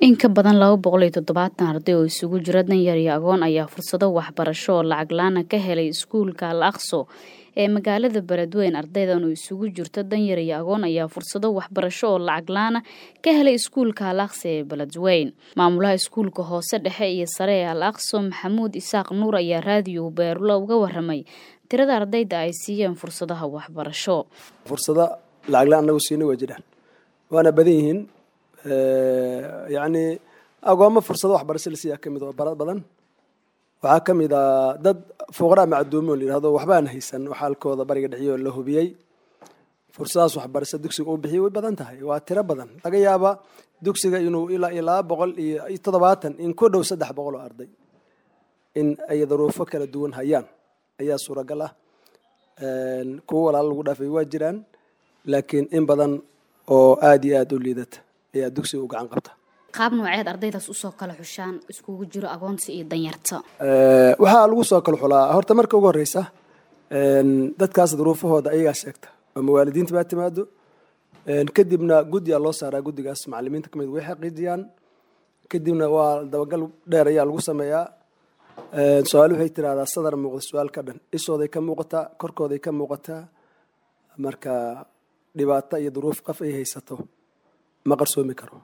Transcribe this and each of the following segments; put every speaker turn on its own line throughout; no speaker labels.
In ka badan laba boqol iyo toddobaatan arday oo isugu jira danyar iyo agoon ayaa fursado waxbarasho oo lacag la'aan ah ka helay iskuulka Al Aqsa ee magaalada Beledweyne. Ardaydan oo isugu jirta danyar iyo agoon ayaa fursado waxbarasho oo lacag la'aan ah ka helay iskuulka Al Aqsa ee Beledweyne. Maamulaha iskuulka hoose dhexe iyo sare ee Al Aqsa Maxamuud Isaaq Nuur ayaa raadiyo Beerlo uga warramay tirada ardayda ay siiyeen fursadaha waxbarasho.
fursado lacag la-aan nagu siinay waa jiraan waana badan yihiin yacni agoomo fursado waxbarasho la siiyaa ka mid oo bara badan waxaa ka mid ah dad fuqara macduumo oo la yidhahdo waxba aan haysan oo xaalkooda bariga dhexiyoo la hubiyey fursadahaas waxbarasho dugsiga uu bixiyay way badan tahay waa tiro badan laga yaaba dugsiga inuu ilaa iyo laba boqol iyo toddobaatan in ku dhow saddex boqol oo arday in ay daruufo kala duwan hayaan ayaa suuragal ah kuwo walaalo lagu dhaafay waa jiraan laakiin in badan oo aada iyo aada u liidata ayaa dugsiga u gacan qabta
qaab nooceed ardaydaas usoo kala xushaan iskugu jiro agoonta iyo danyarta
waxaa lagu soo kala xulaa horta marka ugu horeysa dadkaas duruufahooda ayagaa sheegta ama waalidiinta baa timaado kadibna guddiyaa loo saaraa guddigaas macalimiinta kamid way xaqiijiyaan kadibna waa dabagal dheer ayaa lagu sameeyaa su-aal waxay tirahdaa sadar muuqda su-aal ka dhan ishooday ka muuqataa korkooday ka muuqataa marka dhibaato iyo duruuf qof ay haysato ma qarsoomi karo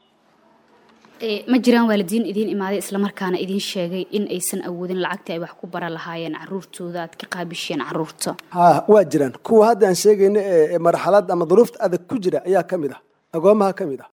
ma jiraan waalidiin idiin imaaday islamarkaana idiin sheegay in aysan awoodin lacagtii ay wax ku bara lahaayeen caruurtooda aad ka qaabisheen caruurta
ha waa jiraan kuwa hadda aan sheegayna ee marxalad ama duruufta adag ku jira ayaa ka mid ah agoomaha ka mid ah